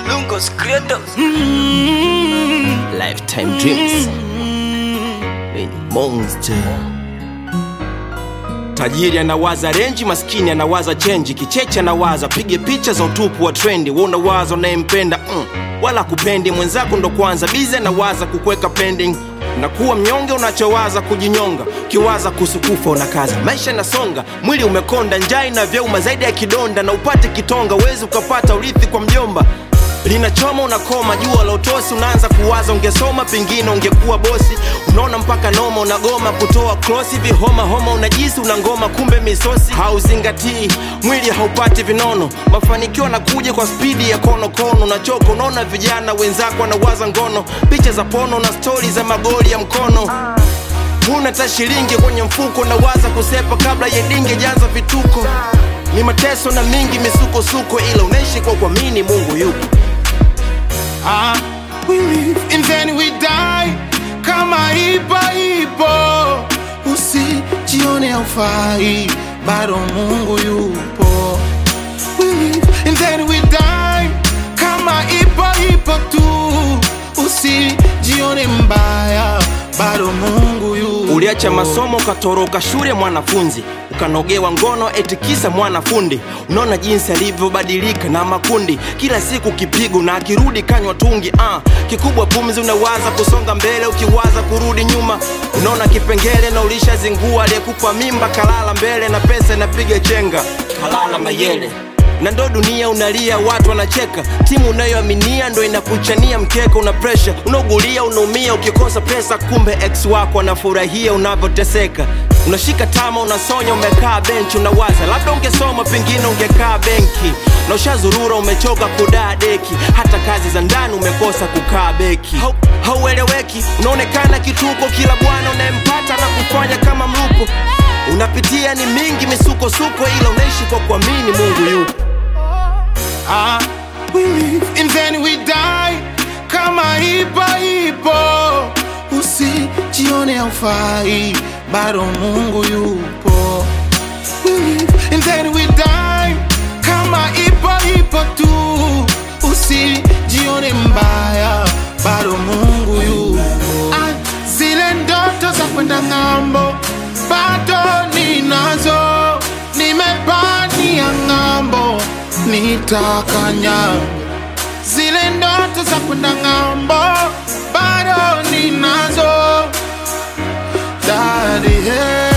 Lungos Creators. Lifetime Dreams Lenye Monster Tajiri anawaza renji, maskini anawaza chenji, kicheche anawaza pige picha za utupu wa trendi. Wewe unawaza unayempenda mm, wala kupendi mwenzako, ndo kwanza bize anawaza kukweka pending na kuwa mnyonge, unachowaza kujinyonga, ukiwaza kuhusu kufa unakaza. Maisha nasonga, mwili umekonda, njaa inavyouma zaidi ya kidonda, na upate kitonga, uwezi ukapata urithi kwa mjomba linachoma unakoma, jua la utosi, unaanza kuwaza ungesoma, pengine ungekuwa bosi. Unaona mpaka noma, unagoma kutoa krosi, vihoma homa, unajisi una ngoma, kumbe misosi. Hauzingatii mwili, haupati vinono, mafanikio yanakuja kwa spidi ya konokono. Unachoka, unaona vijana wenzako wanawaza ngono, picha za pono na stori za magoli ya mkono huna hata shilingi kwenye mfuko, nawaza kusepa kabla ya dinge janza vituko. Ni mateso na mingi misukosuko, ila unaishi kwa kuamini Mungu yupo. Ah, we live and then we die kama ipo ipo, usijione haufai, bado Mungu yupo. We live and then we die kama ipo ipo tu, usijione mbaya, bado Mungu yupo. Uliacha masomo ukatoroka shule mwanafunzi, ukanogewa ngono eti kisa mwanafundi. Unaona jinsi alivyobadilika na makundi, kila siku kipigo na akirudi kanywa tungi. Ah, kikubwa pumzi, unawaza kusonga mbele, ukiwaza kurudi nyuma. Unaona kipengele na ulishazingua, aliyekupa mimba kalala mbele na pesa inapiga chenga, kalala mayele na ndo dunia unalia, watu wanacheka, timu unayoaminia ndo inakuchania mkeka, una presha, unaugulia, unaumia ukikosa pesa, kumbe ex wako anafurahia unavyoteseka. Unashika tama, unasonya, umekaa benchi, unawaza labda ungesoma, pengine ungekaa benki, na ushazurura, umechoka kudaa deki, hata kazi za ndani umekosa kukaa beki. Hau- Haueleweki, unaonekana kituko, kila bwana unayempata na kufanya kama mlupo. Unapitia ni mingi misukosuko, ila unaishi kwa kuamini Mungu yupo. Ah, we live and then we die kama ipo ipo, usijione haufai, bado Mungu yupo. We live and then we die kama ipo ipo tu, usijione mbaya, bado Mungu yupo. Ah, zile ndoto za kwenda ng'ambo bado ninazo, nimepania ng'ambo, nitakanya zile ndoto za kwenda ng'ambo bado ninazo, daddy, hey.